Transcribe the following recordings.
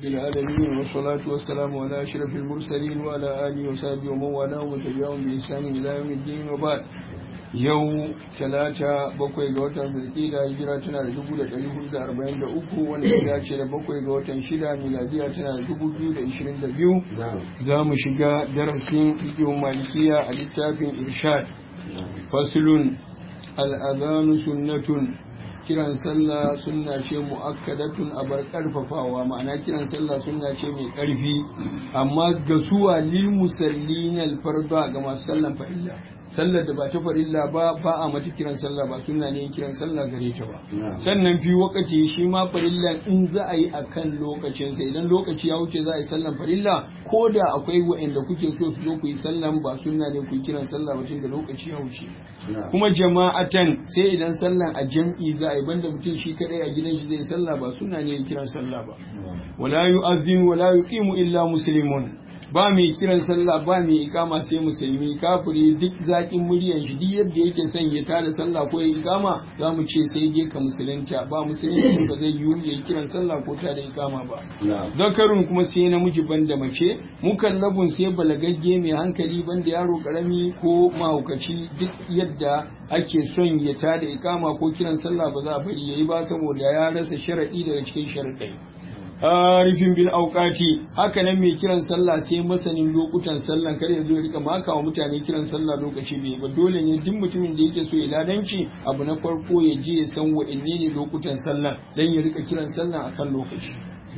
العالمين والصلاة والسلام على أشرف المرسلين وعلى آله وصحبه ومن والاه وتبعهم بإحسان إلى يوم الدين وبعد yau talata bakwai ga watan zulkida hijira tana da dubu da ɗari hudu da arba'in da uku wanda ya dace da bakwai ga watan shida miladiya tana da dubu biyu da ishirin da biyu za mu shiga darasin fiƙin malikiya a littafin irshad fasulun al'adhanu sunnatun kiran sallah sunna ce mu'akkadatun a bar karfafawa ma'ana kiran sallah sunna ce mai karfi amma ga suwa lil musallin al farda ga masu sallan farilla sallar da ba ta farilla ba ba a mata kiran sallah ba sunna ne kiran sallah gare ta ba sannan fi wakati shi ma farilla in za a yi akan lokacin sa idan lokaci ya wuce za a yi sallan farilla ko da akwai wa'anda kuke so su zo ku yi sallan ba sunna ne ku yi kiran sallah ba tun da lokaci ya wuce kuma jama'atan sai idan sallan a jam'i za a yi banda mutum shi kadai a gidan shi zai sallah ba suna ne kiran sallah ba wala yu'adhdhin wala yuqimu illa muslimun ba mai kiran sallah ba mai ikama sai musulmi kafiri duk zakin muryan shi duk yadda yake son ya tada sallah ko ya ikama za mu ce sai dai ka musulunta ba musulunci ba zai yiwu ya kiran sallah ko tada ikama ba zakarun kuma sai namiji banda mace mukallabun sai balagagge mai hankali banda yaro karami ko mahaukaci duk yadda ake son ya tada ikama ko kiran sallah ba za a bari yayi ba saboda ya rasa sharadi daga cikin sharadai arifin bil auqati haka nan mai kiran sallah sai masanin lokutan sallah kar ya zo ya rika maka wa mutane kiran sallah lokaci bai ba dole ne duk mutumin da yake so ya ladanci abu na farko ya je ya san wa'anne ne lokutan sallah dan ya rika kiran sallah akan lokaci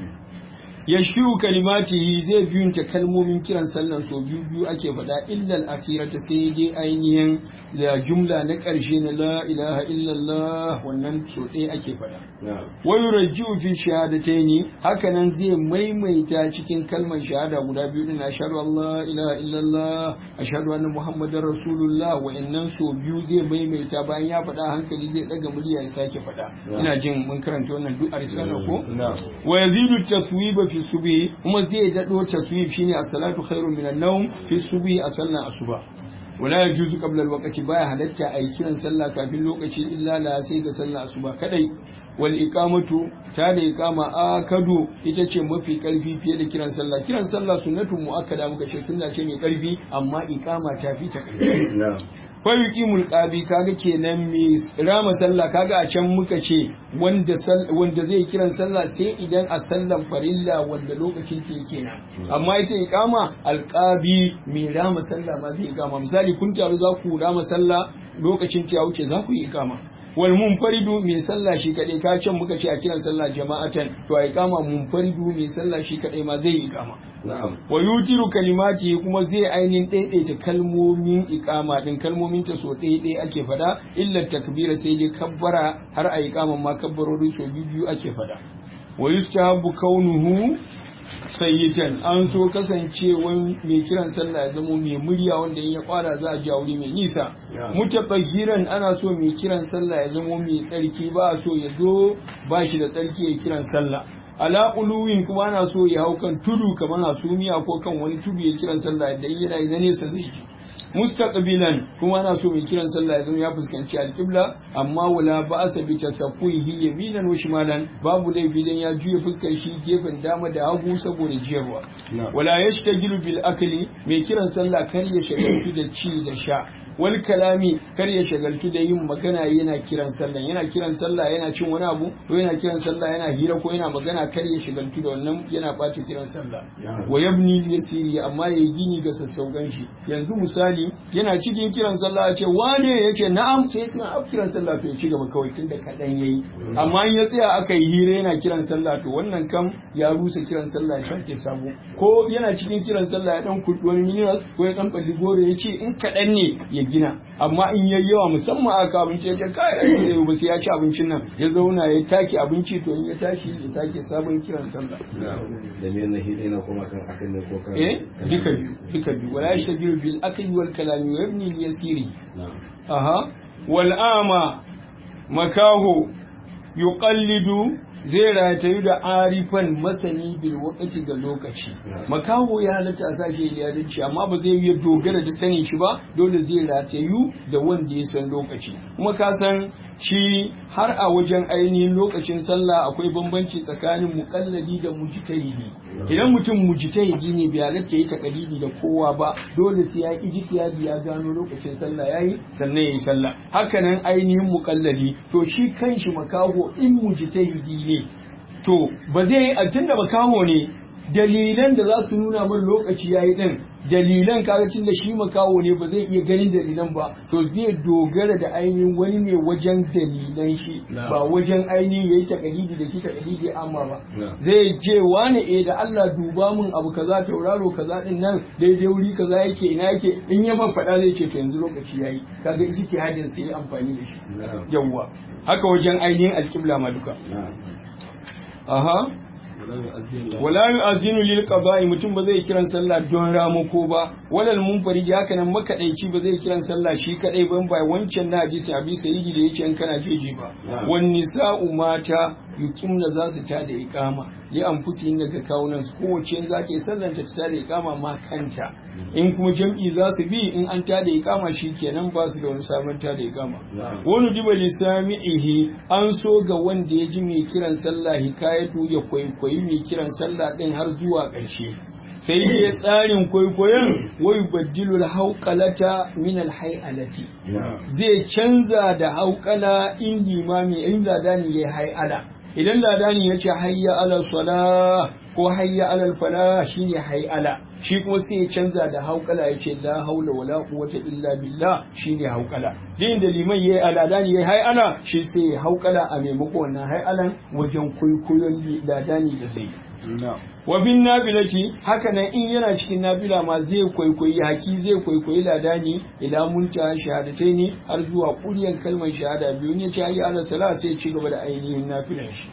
ya shiru kalimatihi zai biyunta kalmomin kiran sallan so biyu biyu ake faɗa illal akhirata sai dai ainihin da jumla na ƙarshe na la ilaha illallah wannan so ɗaya ake faɗa wa yurajji'u fi shahadataini haka nan zai maimaita cikin kalmar shahada guda biyu din ashhadu an la ilaha illallah ashhadu anna muhammadar rasulullah wa'annan so biyu zai maimaita bayan ya faɗa hankali zai ɗaga murya ya sake faɗa ina jin mun karanta wannan duk a risala ko wa yazidu taswiba fi subhi kuma zai dado taswib shine as-salatu khairu minan nawm fi subhi a sallan asuba wala yajuzu qabla al-waqti baya halatta a kiran sallah kafin lokaci illa la sai ga sallah asuba kadai wal iqamatu ta da iqama akadu ita ce mafi karfi fiye da kiran sallah kiran sallah sunnatu muakkada muka ce sunna ce mai karfi amma iqama ta fi ta karfi fayuqimul qabi kaga kenan mai rama sallah kaga a can muka ce wanda wanda zai kiran sallah sai idan a sallan farilla wanda lokacin ke kenan amma ita iqama alqabi mai rama sallah ma zai iqama misali kun taru za ku rama sallah lokacin ta wuce za ku yi iqama wal munfaridu mai sallah shi kadai ka can muka ce a kiran sallah jama'atan to a iqama munfaridu mai sallah shi kadai ma zai yi iqama wa yutiru kalimati kuma zai ainihin ɗaiɗaita kalmomin iqama din kalmomin ta so ɗaiɗai ake fada illa takbira sai dai kabbara har a iqaman ma kabbarori so biyu ake fada wa yustahabu kaunuhu sayyidan an so kasancewan mai kiran sallah ya zama mai murya wanda in ya kwara za a ji wuri mai nisa mutabahiran ana so mai kiran sallah ya zama mai tsarki ba a so ya zo ba shi da tsarki ya kiran sallah ala uluwin kuma ana so ya hau kan tudu kamar hasumiya ko kan wani tudu ya kiran sallah da yana na nesa zai ji mustaqbilan kuma ana so mai kiran sallah ya zama ya fuskanci alqibla amma wala ba'sa bi tasaffuhi yaminan wa shimalan babu laifi dan ya juya fuskar shi gefen dama da hagu saboda jiyarwa wala yashtagilu bil akli mai kiran sallah kar ya shagaltu da ci da sha wal kalami kar ya shagaltu da yin magana yana kiran sallah yana kiran sallah yana cin wani abu ko yana kiran sallah yana hira ko yana magana kar ya shagaltu da wannan yana bata kiran sallah wa yabni yasiri amma ya gini ga sassaugan shi yanzu misali yana cikin kiran sallah ya ce wane ya ce na'am sai kana ab kiran sallah to ya ci gaba kawai tunda kadan yayi amma in ya tsaya aka yi hira yana kiran sallah to wannan kam ya rusa kiran sallah ya sake sabo ko yana cikin kiran sallah ya dan kurdi wani minerals ko ya dan balli gore ya ce in kadan ne ya gina amma in yayi yawa musamman aka abinci ya ce kai ai ba sai ya ci abincin nan ya zauna ya take abinci to in ya tashi ya sake sabon kiran sallah da me na hidai na kuma kan akan ne ko kan eh duka biyu duka biyu wala yashtabiru bil akli wal kalami wa yabni al yasiri aha wal ama makahu yuqallidu zai ratayu da arifan masani bil wakati ga lokaci makaho ya halatta a sashi liyadanci amma ba zai iya dogara da sanin shi ba dole zai ratayu da wanda ya san lokaci kuma ka san shi har a wajen ainihin lokacin sallah akwai bambanci tsakanin mukalladi da mujtahidi idan mutum mujtahidi ne bai halatta yi takalidi da kowa ba dole sai ya ijtihadi ya gano lokacin sallah yayi sannan yayi sallah hakanan ainihin mukalladi to shi kanshi makaho in mujtahidi ne to ba zai yi tunda makaho ne dalilan da za su nuna min lokaci yayi din dalilan kaga da shi makaho ne ba zai iya ganin dalilan ba to zai dogara da ainihin wani ne wajen dalilan shi ba wajen ainihin yayi takalidi da shi takalidi amma ba zai ce wani eh da Allah duba min abu kaza tauraro kaza din nan daidai wuri kaza yake ina yake in ya ban faɗa zai ce to yanzu lokaci yayi kaga ijtihadin sai amfani da shi yawwa haka wajen ainihin alƙibla ma duka aha wala yu'azinu lil qada'i mutum ba zai kiran sallah don ramako ba walal munfarid haka nan makadaici ba zai kiran sallah shi kadai ban bai wancan na hadisi abi sayyidi da yace in kana jeji ba wan nisa'u mata yuqimna za su tada iqama li anfusihin daga kawunan su kowace za ta yi sallar ta tada iqama ma kanta in kuma jam'i za su bi in an tada iqama kenan ba su da wani sabon tada iqama wani diba lisami'ihi an so ga wanda ya ji mai kiran sallah hikayatu ya kwaikwayi mai kiran sallah din har zuwa ƙarshe sai dai tsarin kwaikwayon wai baddilul hauƙalata min alhai'alati zai canza da hauƙala in limami in ladani ya hai'ala idan ladani ya ce hayya ala sala ko hayya ala fala shine hai'ala shi kuma sai ya canza da hauƙala ya ce la haula wala quwwata illa billah shine hauƙala din da liman yayi aladani yayi hai'ala shi sai ya hauƙala a maimakon wannan hai'alan wajen kwaikwayon ladani da zai wa bin nafilati haka nan in yana cikin nafila ma zai kwaikwayi haki zai kwaikwayi ladani ila munta shahadatai ne har zuwa kuryan kalmar shahada biyu ne ce ayi ala sala sai ci gaba da ainihin nafilan shi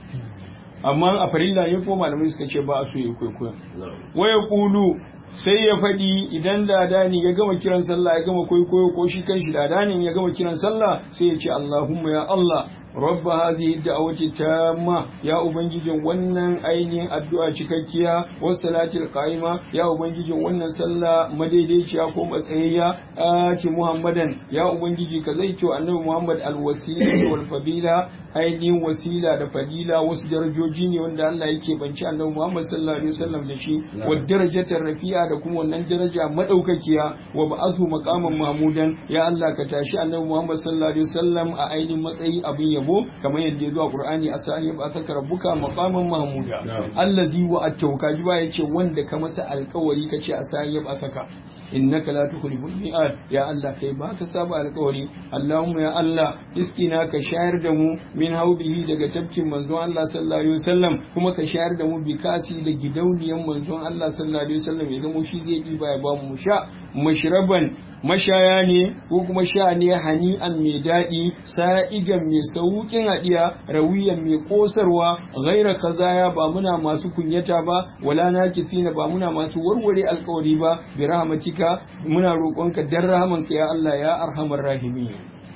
amma a farilla ne ko malamai suka ce ba a so ya kwaikwayo waya kulu sai ya faɗi idan ladani ya gama kiran sallah ya gama kwaikwayo ko shi kanshi ladanin ya gama kiran sallah sai ya ce Allahumma ya Allah رب هذه الدعوة التامة يا أبنجي ونن أينين الدعاء شككيا والصلاة القائمة يا أبنجي ونن صلى مديديش يا قوم أسهيا آتي محمدا يا أبنجي كذيت أن محمد الوسيلة والفضيلة ainihin wasila da fadila wasu darajoji ne wanda Allah yake banci annabi Muhammad sallallahu alaihi wasallam da shi wa darajatar rafi'a da kuma wannan daraja madaukakiya wa ba'athu maqaman mahmudan ya Allah ka tashi annabi Muhammad sallallahu alaihi wasallam a ainihin matsayi abin yabo kamar yadda ya zo a Qur'ani asani ba saka rabbuka maqaman mahmuda allazi wa at-tawka ji ba yace wanda ka masa alƙawari kace asani ba saka innaka la tukhliful mi'ad ya Allah kai ba ka saba alƙawari Allahumma ya Allah iskina ka shayar da mu min haubihi daga tafkin manzon Allah sallallahu alaihi wasallam kuma ka shayar da mu bikasi da gidauniyan manzon Allah sallallahu alaihi wasallam ya zama shi zai diba ya ba mu sha mashraban mashaya ne ko kuma sha ne hani'an mai daɗi sa'igan mai sauƙin haɗiya rawiyan mai ƙosarwa gaira kazaya ba muna masu kunyata ba wala na kifina ba muna masu warware alƙawari ba bi rahmatika muna roƙonka dan rahamanka ya Allah ya arhamar rahimi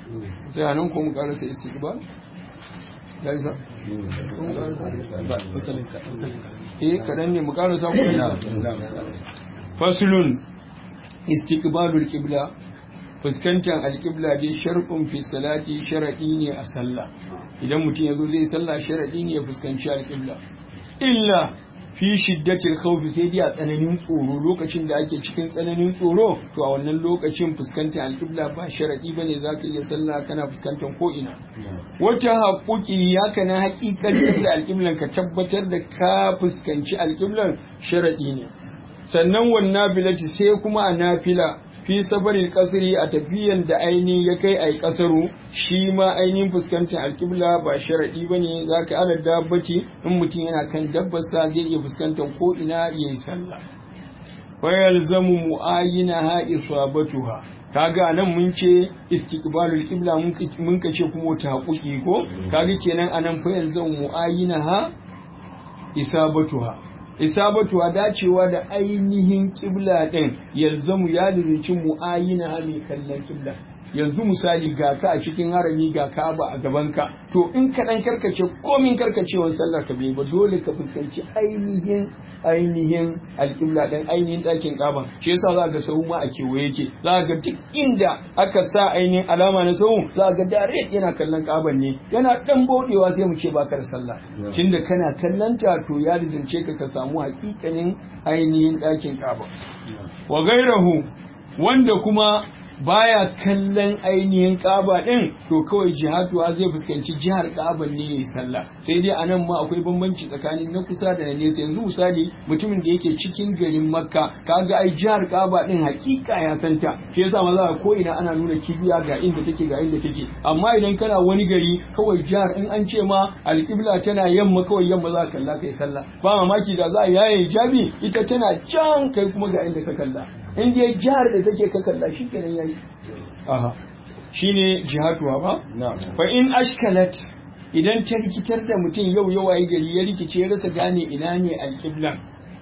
sai anan ko mu karasa istiqbal ya isa eh kadan ne mu karasa ku faslun istiqbalul qibla fuskantar alqibla dai sharqun fi salati sharadi ne a sallah idan mutum yazo zai sallah sharadi ne ya fuskanci alqibla illa fi shiddatil khawf sai dai a tsananin tsoro lokacin da ake cikin tsananin tsoro to a wannan lokacin fuskantar alqibla ba sharadi bane zaka iya sallah kana fuskantar ko ina wata haƙuƙi haka na haƙiƙatar da alqiblan ka tabbatar da ka fuskanci alqiblan sharadi ne sannan wannan bilati sai kuma a nafila fi safarin kasiri a tafiyan da ainihin ya kai a yi kasaru shi ma ainihin fuskantar alkibla ba sharaɗi ba ne za ka ala dabbaci in mutum yana kan dabbarsa zai iya fuskantar ko ina ya yi sallah wayar zamu mu'ayina ha isabatuha kaga nan mun ce istiqbalul qibla mun ka ce kuma ta haƙuƙi ko kaga kenan anan fa yalzamu mu'ayina ha isabatuha isabatuwa dacewa da ainihin kibla ɗin yalzamu ya lizinci mu'ayina mai kallon kibla yanzu misali ga ka a cikin harami ga Ka'aba a gaban ka to in ka dan karkace komin karkacewan sallar ka bai ba dole ka fuskanci ainihin ainihin alƙibla ɗin ainihin ɗakin ƙaban shi yasa za ga sahu ma a kewaye yake za ga duk inda aka sa ainihin alama na sahu za ga direct yana kallon ƙaban ne yana ɗan bauɗewa sai mu ce bakar sallah tunda kana kallon ta to ya rizance ka ka samu haƙiƙanin ainihin ɗakin ƙaban wa gairahu wanda kuma baya kallon ainihin kaba din to kawai jihatuwa zai fuskanci jihar kaban ne yayi sallah sai dai anan ma akwai bambanci tsakanin na kusa da na nesa yanzu misali mutumin da yake cikin garin makka kaga ai jihar kaba din hakika ya santa shi yasa maza ko ina ana nuna kibiya ga inda take ga inda take amma idan kana wani gari kawai jihar in an ce ma alƙibla tana yamma kawai yamma za ka kalla kai sallah ba mamaki da za a yaye hijabi ita tana can kai kuma ga inda ka kalla in dai jihar da take ka kalla shi kenan yayi aha shine jihatuwa ba fa in ashkalat idan ta rikitar da mutum yau yau ayi gari ya rikice ya rasa gane ina ne alqiblan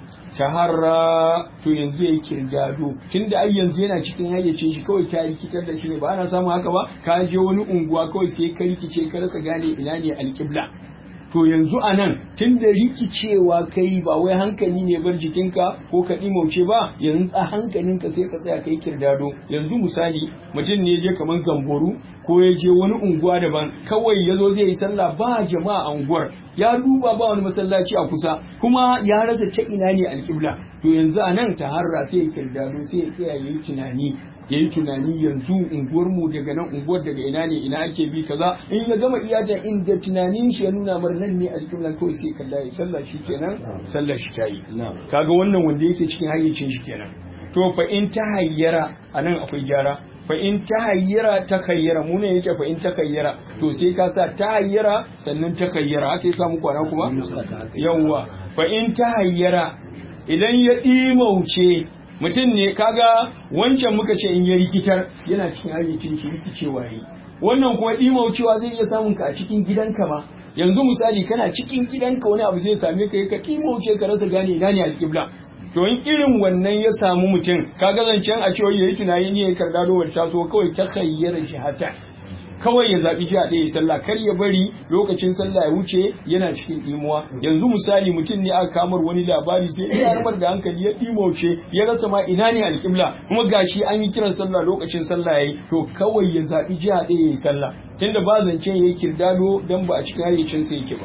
taharra to yanzu yayi kirgado tunda ai yanzu yana cikin hayyacin shi kawai ta rikitar da shi ne ba ana samu haka ba ka je wani unguwa kawai sai ka rikice ka rasa gane ina ne alqibla to yanzu a nan tun da rikicewa kai ba wai hankali ne bar jikinka ko ka ɗimauce ba yanzu a hankalinka sai ka tsaya kai kirdado yanzu misali mutum ne je kamar gamboru ko ya je wani unguwa daban kawai ya zo zai yi sallah ba jama'a a unguwar ya duba ba wani masallaci a kusa kuma ya rasa ta ina ne alƙibla to yanzu a nan ta harra sai ya kirdado sai ya tsaya ya yi tunani ya yi tunani yanzu unguwar mu daga nan unguwar daga ina ne ina ake bi kaza in ya gama iyata inda tunanin shi ya nuna mar nan ne alƙiblan kawai sai kalla ya sallah shi kenan sallah shi tayi kaga wannan wanda yake cikin hayyacin shi kenan to fa in ta hayyara anan akwai gyara fa in ta hayyara ta kayyara mu ne yake fa in ta kayyara to sai ka sa ta hayyara sannan ta kayyara haka yasa mu kwana kuma yawwa fa in ta hayyara idan ya ɗimauce mutum ne kaga wancan muka ce in ya rikitar yana cikin hayyacin shi rikicewa yi wannan kuma ɗimaucewa zai iya samun ka a cikin gidanka ba yanzu misali kana cikin gidanka wani abu zai same ka ka ɗimauce ka rasa gane ina ne alƙibla to in irin wannan ya samu mutum kaga zancen a cewa yayi tunani ne ya karda dowar taso kawai ta khayyara jihata kawai ya zaɓi jiha ɗaya ya sallah kar ya bari lokacin sallah ya wuce yana cikin ɗimuwa yanzu misali mutum ne aka kamar wani labari sai ya harmar da hankali ya ɗimauce ya rasa ma ina ne alƙibla kuma gashi an yi kiran sallah lokacin sallah yayi to kawai ya zaɓi jiha ɗaya ya yi sallah tunda ba zance ya yi kirdado dan ba a cikin hayyacinsa yake ba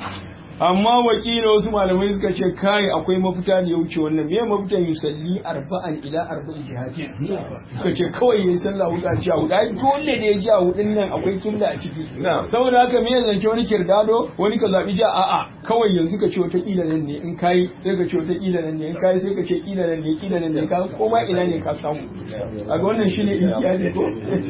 amma wakila wasu malamai suka ce kai akwai mafita da ya wuce wannan me mafitan yusalli arba'an ila arba'in jihatin suka ce kawai yayi sallah hudu a jiya hudu ai dole da ya ji a hudun nan akwai killa a ciki saboda haka me zance wani kirdado wani ka zabi ja a'a kawai yanzu ka ce wata kila nan ne in kai sai ka ce wata kila nan ne in kai sai ka ce kila nan ne kila nan ne ka koma ina ne ka samu a ga wannan shine ihtiyadi ko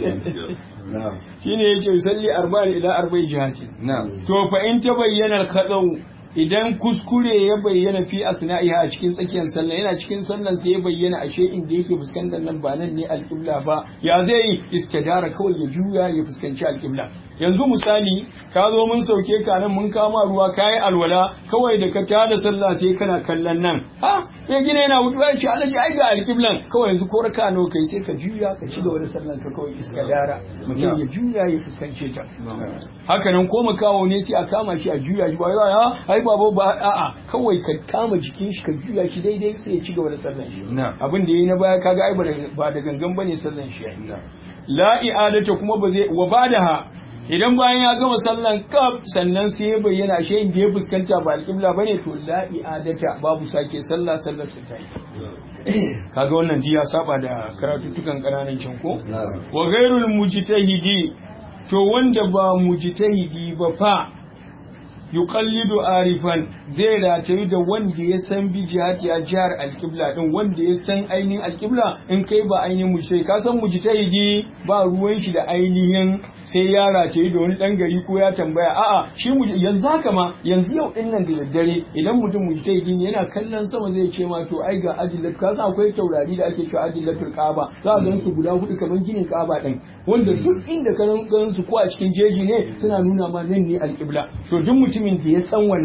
shine yace yusalli arba'an ila arba'in jihatin to fa in tabayyana al-khadaw idan kuskure ya bayyana fi asna'iha a cikin tsakiyar sallah yana cikin sallan sai ya bayyana ashe inda yake fuskantar nan ba nan ne alƙibla ba ya zai istidara kawai ya juya ya fuskanci alƙibla yanzu misali ka zo mun sauke ka nan mun kama ruwa kayi alwala kawai da ka tada sallah sai kana kallon nan ha ya gina yana hudu ya ce alaji ai ga alƙiblan kawai yanzu ko raka nawa kai sai ka juya ka ci gaba da sallan ka kawai istidara mutum ya juya ya fuskance ta haka nan ko makawo ne sai a kama shi a juya shi ba ya ai baba ba a'a kawai ka kama jikin shi ka juya shi daidai sai ya ci gaba da sallan shi abin da yayi na baya kaga ai ba da gangan bane sallan shi yayi la i'adata kuma ba zai wa badaha idan bayan ya gama sallan kaf sannan sai ya bayyana shi inda ya fuskanta ba alƙibla bane to la i'adata babu sake sallah sallar su ta yi kaga wannan ji ya saba da karatuttukan ƙananan can ko wa ghairul mujtahidi to wanda ba mujtahidi ba fa yuqallidu arifan zai ratayi da wanda ya san bi jihati a jihar alƙibla din wanda ya san ainihin alƙibla in kai ba ainihin mujtahidi ka san mujtahidi ba ruwan shi da ainihin sai ya ratayi da wani dan gari ko ya tambaya a'a shi yanzu haka ma yanzu yau din nan da daddare idan mutum mujtahidi ne yana kallon sama zai ce ma to ai ga adillat ka san akwai taurari da ake cewa adillatul kaaba za a gan su guda hudu kamar ginin kaaba din wanda duk inda ka gan su ko a cikin jeji ne suna nuna ma nan ne alƙibla to duk mutumin da ya san wannan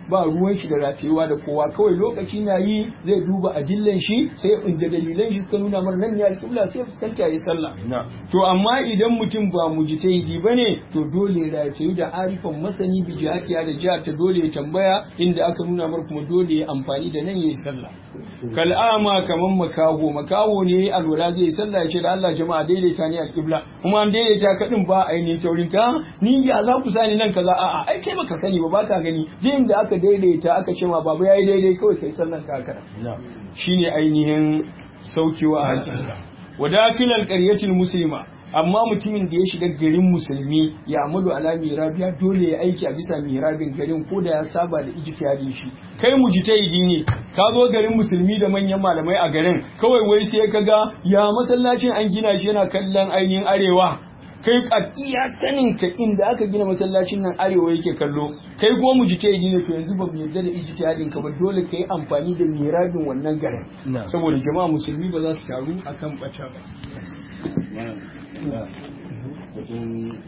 ba ruwan shi da ratayewa da kowa kawai lokaci na yi zai duba adillan shi sai inda dalilan shi suka nuna mana nan ne alƙibla sai fuskanta ya sallah to amma idan mutum ba mujtahidi bane to dole ya ratayu da arifan masani bi jihatiya da jihar ta dole ya tambaya inda aka nuna mar kuma dole ya amfani da nan yayi sallah kal'ama kaman makaho makaho ne alwala zai sallah ya ce da Allah jama'a daidaita ni alƙibla kuma an daidaita kadin ba ainihin taurin ka ni ya za ku sani nan kaza a'a ai kai baka sani ba baka gani din da aka daidaita aka ce ma baba yayi daidai kawai kai sallan ka haka shine ainihin saukewa a hakinsa wadakilan qaryatil muslima amma mutumin da ya shiga garin musulmi ya amalu ala mirabiya dole ya aiki a bisa mirabin garin ko da ya saba da ijtihadin shi kai mujtahidi ne ka zo garin musulmi da manyan malamai a garin kawai wai sai ka ga ya masallacin an gina shi yana kallon ainihin arewa kai a iya sanin ka inda aka gina masallacin nan arewa yake kallo kai ko mujtahidi ne to yanzu ba mu yarda da ijtihadin ka ba dole kai amfani da mirabin wannan garin saboda jama'a musulmi ba za su taru akan bata ba